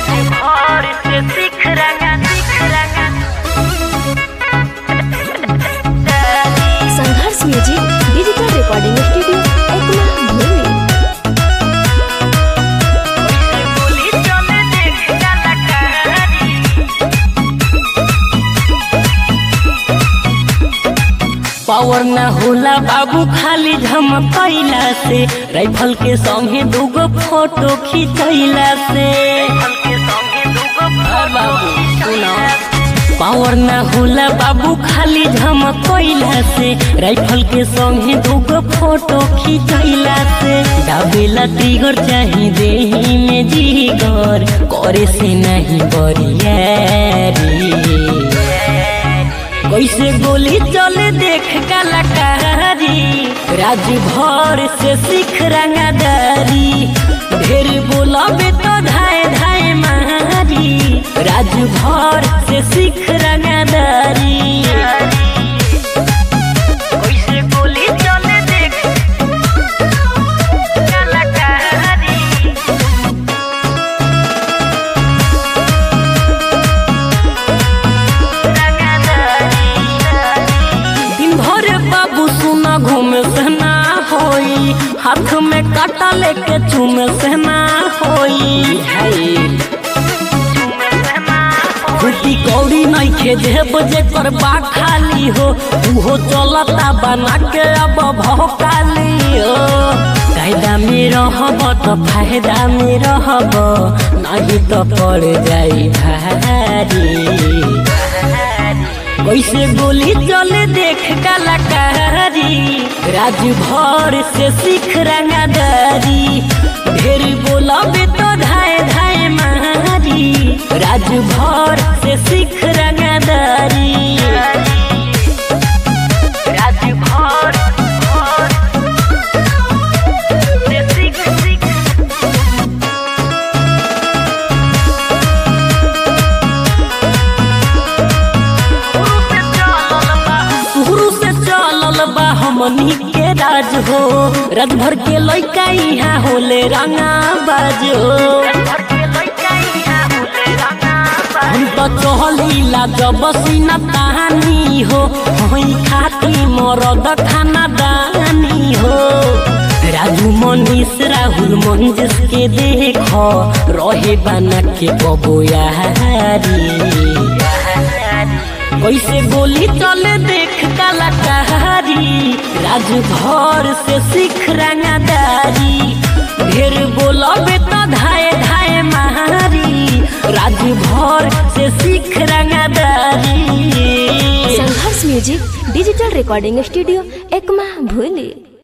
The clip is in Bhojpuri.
भर से सीख रंगा सीख रंगा Sangharsh music digital recording studio Ekma भूमि गोली चले देख कलाकारी पावर ना होला बाबू खाली झमकैला से राइफल के संगे दूगो फोटो खिंचैला से के संगे दूगो आ बाबू सुना पावर ना होला बाबू खाली झमकैला से राइफल के संगे दूगो फोटो खिंचैला से डाबेला तिगर चाही देही में जीगर करे से नहीं बरियारी कैसे गोली चले देख कलाकारी राज भर से सीख रंगादारी ढेर बोलबे तो धाए धाए मारी राज भर से सीख रंगादारी कैसे गोली चले देख कलाकारी दिन भर बाबू सुना घूमे से ना होई हाथ में काटा लेके चूमे से ना होई फूटी कौड़ी नहीं खे जेब जे कर बा खाली हो उहो चलता बना के अब भौकाली हो कायदा में रहब तो फायदा में रहब नहीं तो पड़ जाई भारी कैसे गोली चले देख कलाकारी राज भर से सीख रंगादारी ढेर बोलबे तो धाए धाए मारी राज भर से सीख रंगादारी राज भर भर से सीख सीख से चलल बा शुरू से चलल बा हमनी के राज हो राज भर के लइका यहाँ होले रंगा बाज हो घर के लइका इहाँ होले रंगा बा हम तो चहलीला जब सीना तानी हो हई खाती मरद खाना दानी हो राजू मनीष राहुल मंजिस के देख रहे बना के बबोयारी कैसे गोली चले देख कलाकारी राज भर से सीख रंगादारी ढेर बोलबे तो धाए धाए मारी राज भर से सीख रंगादारी Sangharsh music digital recording studio Ekma भूली